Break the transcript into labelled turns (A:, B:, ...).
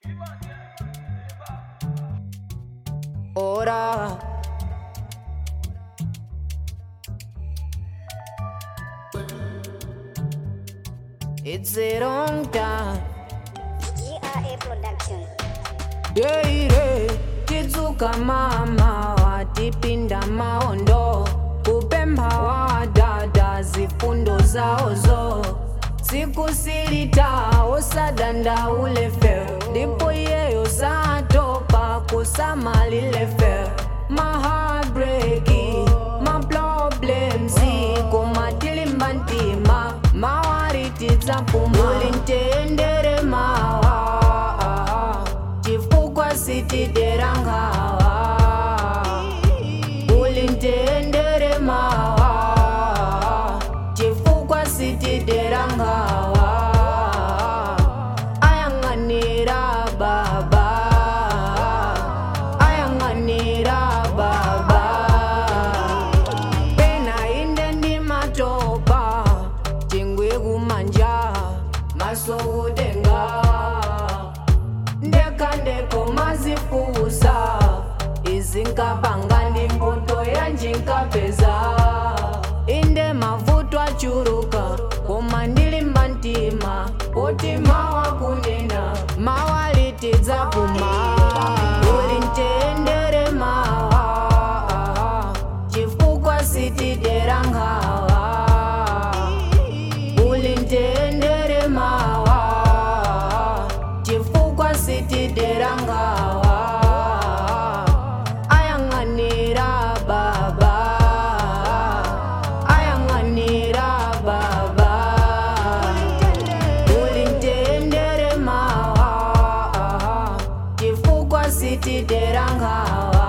A: Ora. It's a long time.
B: GRA Production.
A: Deire tidzuka mama watipinda maondo kupemba wadada zifundo zaozo sikusilita osadanda ulefe ndipo iyeyo satopa kusamalilefe mahabreki maproblems kumatilimbantima mawarititsapuma ulintendere mawa chifukwa sitiderangawa ulintendere mawa chifukwa sitiderangawa ayang'anira baba ayang'anira baba pena inde ndi matopa chingwe kumanja maso kutenga ndekandeko mazifusa izinkapanga ndi mbuto yanjinkapeza inde mavuto achuruka koma ndilimba mtima poti mawa kunena mawalitidzapuma uli mtendere mawa chifukwa sitidera nkhawa uli mtendere mawa chifukwa sitidera nkhawa ayang'anira baba ayang'anira baba uli mtendere mawa chifukwa sitidera nkhawa